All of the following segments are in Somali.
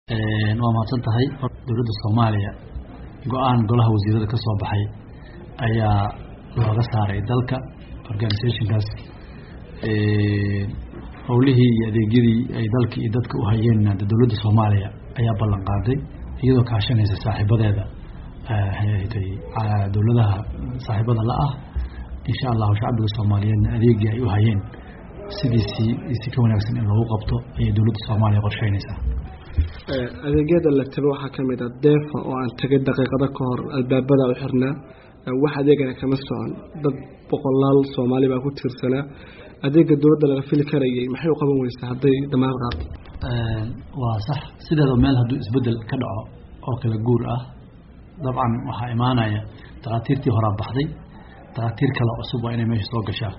waa mahadsan tahay dowladda soomaaliya go-aan golaha wasiirada ka soo baxay ayaa looga saaray dalka organizationkaas howlihii iyo adeegyadii ay dalka iyo dadka u hayeenna dowladda soomaaliya ayaa ballan qaaday iyadoo kaashanaysa saaxiibadeeda dowladaha saaxiibada la ah insha allahu shacbiga soomaaliyeedna adeegii ay u hayeen sidiisii si ka wanaagsan in loogu qabto ayay dowladda soomaaliya qorsheynaysaa adeegyada la tago waxaa ka mid ah deefa oo aan tagay daqiiqado ka hor albaabada u xirnaa wax adeegana kama socon dad boqolaal soomaali baa ku tiirsanaa adeega dowladda laga fili karayay maxay u qaban weysaa hadday damaad qaato waa sax sideeda meel hadduu isbedel ka dhaco oo kala guur ah dabcan waxaa imaanaya dakhaatiirtii horaa baxday dakhaatiir kale cusub waa inay meesha soo gashaa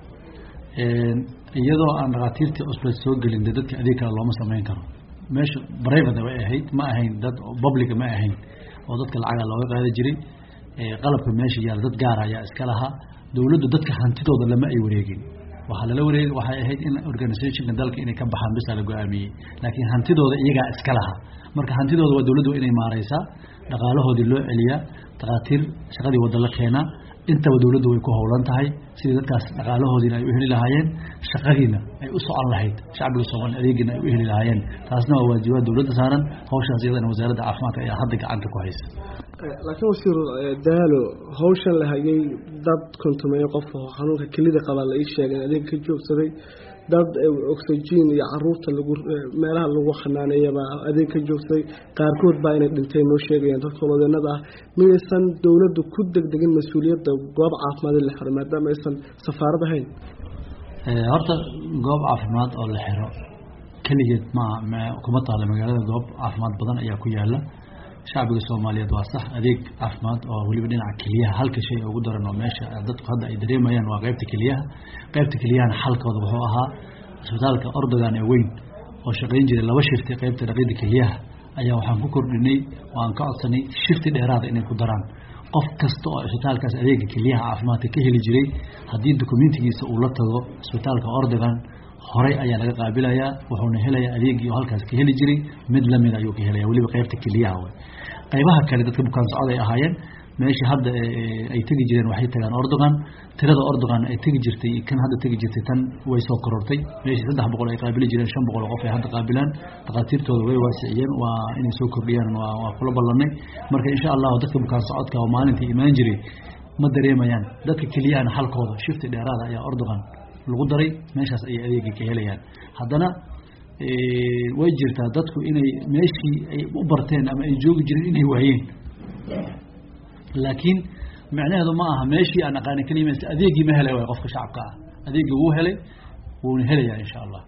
iyadoo aan dakhaatiirtii cusbeed soo gelin de dadka adeeg kale looma samayn karo meesha brivate way ahayd ma ahayn dad publica ma ahayn oo dadka lacaga looga qaadi jiray qalabka meesha yaala dad gaara ayaa iska lahaa dowladdu dadka hantidooda lama ay wareegin waxaa lala wareeg waxay ahayd in organizationka dalka inay ka baxaan bisaa la go-aamiyey laakiin hantidooda iyagaa iska lahaa marka hantidooda waa dowladdu inay maareysaa dhaqaalahoodii loo celiyaa dakhaatiir shaqadii wadda la keenaa intaba dowladdu way ku howlan tahay sidii dadkaas dhaqaalahoodiina ay u heli lahaayeen shaqadiina ay u socon lahayd shacbiga soomaaliya adeegiina ay u heli lahaayeen taasna waa waajibaad dowladda saaran hawshaas iyadana wasaaradda caafimaadka ayaa hadda gacanta ku haysa laakiin wasiir daalo hawshan la hayay dad kontumeeyo qof oo xanuunka kelida qabaa la ii sheegay in adeega ka joogsaday dad oxygen iyo caruurta lagu meelaha lagu xanaaneeyabaa adeeg ka joogsaday qaarkood baa inay dhinteen noo sheegayaan dadka holoodeenada ah miyaysan dowladdu ku degdegin mas-uuliyadda goob caafimaad in la xiro maadaama aysan safaarad ahayn horta goob caafimaad oo la xiro keligeed ma kuma taalo magaalada goob caafimaad badan ayaa ku yaala shacbiga soomaaliyeed waa sax adeeg caafimaad oo weliba dhinaca keliyaha halka shay ugu daran oo meesha dadku hadda ay dareemayaan waa qeybta keliyaha qeybta keliyahana xalkooda wuxuu ahaa isbitaalka ordogan ee weyn oo shaqayn jiray laba shifti qeybta dhaqida keliyaha ayaa waxaan ku kordhinay oo aan ka codsanay shifti dheeraada inay ku daraan qof kasta oo isbitaalkaas adeega keliyaha caafimaadka ka heli jiray haddii dokumentigiisa uu la tago isbitaalka ordogan horey ayaa laga qaabilayaa wuxuuna helayaa adeegii oo halkaas ka heli jiray mid lamid ayuu ka helaya weliba qeybta keliyaha w qaybaha kale dadka bukaan socod ay ahaayeen meeshii hadda ay tegi jireen waxay tagaan ordogan tirada ordogan ay tegi jirtay kan hadda tegi jirtay tan way soo korortay meeshii saddex boqol ay qaabili jireen shan boqol oo qof ay hadda qaabilaan dhakhaatiirtooda way waasiciyeen waa inay soo kordhiyaan waa kula ballanay marka insha allahu dadka bukaan socodka oo maalintii imaan jiray ma dareemayaan dadka keliyahana halkooda shifti dheeraada ayaa ordogan lagu daray meeshaas ayay adeegii ka helayaan haddana way jirtaa dadku inay meeshii ay u barteen ama ay joogi jireen inay waayeen laakiin micnaheedu ma aha meeshii aan aqaani keliya adeegii ma helay waay qofka shacabka ah adeegii wuu helay wuuna helayaa insha allah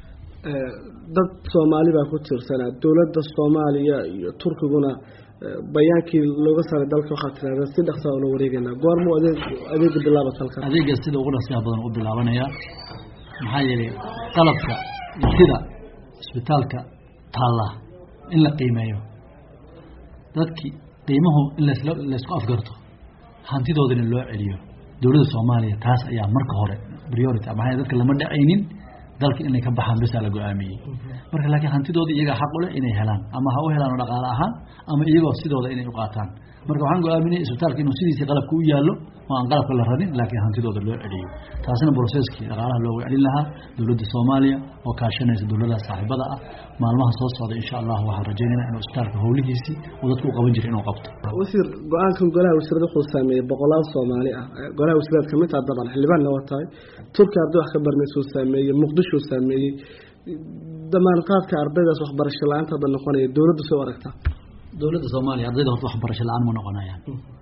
dad soomaali baa ku tiirsanaa dowladda soomaaliya iyo turkiguna bayaankii looga saaray dalka waxaa tirahdeen si dhaqsaa oo la wareegaynaa goormuu adeeg adeega bilaabat halkan adeega sida ugu dhaqsiyaha badan u bilaabanayaa maxaa yeelay qalabka sida isbitaalka taalla in la qiimeeyo dadkii qiimuhu in lasla laysku afgarto hantidoodana loo celiyo dowladda soomaaliya taas ayaa marka hore priority maxaa dadka lama dhacaynin dalka inay ka baxaan bisaa la go-aamiyey marka laakiin hantidooda iyagaa xaq u leh inay helaan ama ha u helaan oo dhaqaale ahaan ama iyagoo sidooda inay u qaataan marka waxaan go-aaminay isbitaalka inuu sidiisii qalabka u yaallo oo aan qalabka la radin laakiin hantidooda loo celiyo taasina broceskii dhaqaalaha loogu celin lahaa dowladda soomaaliya oo kaashanaysa dowladaha saaxiibada ah maalmaha soo socda insha allah waxaan rajaynayna inuu isbitaalka howlihiisii uu dadku u qaban jiray inuu qabto wasiir go-aankan golaha wasiirada wuxuu saameeyey boqolaal soomaali ah golaha wasiiraad kamid taha dabcan xildhibaanna waa tahay turki arday wax ka barnaysuu saameeyey muqdishuu saameeyey damaanqaadka ardaydaas waxbarasho la-aanta hadda noqonaya dowladdu soo aragtaa dowladda soomaaliya ardayda horta waxbarasho la-aan ma noqonayaan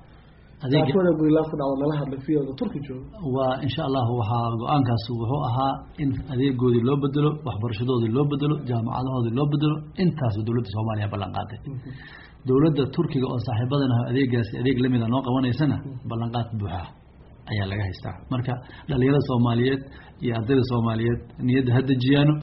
waa insha allahu waxaa go-aankaas wuxuu ahaa in adeegoodii loo bedelo waxbarashadoodii loo bedelo jaamacadahoodii loo bedelo intaasba dowladda soomaaliya ballan qaaday dowladda turkiga oo saaxiibadana adeegaasi adeeg lamida noo qabanaysana ballanqaad buuxa ayaa laga haystaa marka dhalinyarada soomaaliyeed iyo ardayda soomaaliyeed niyadda ha dejiyaano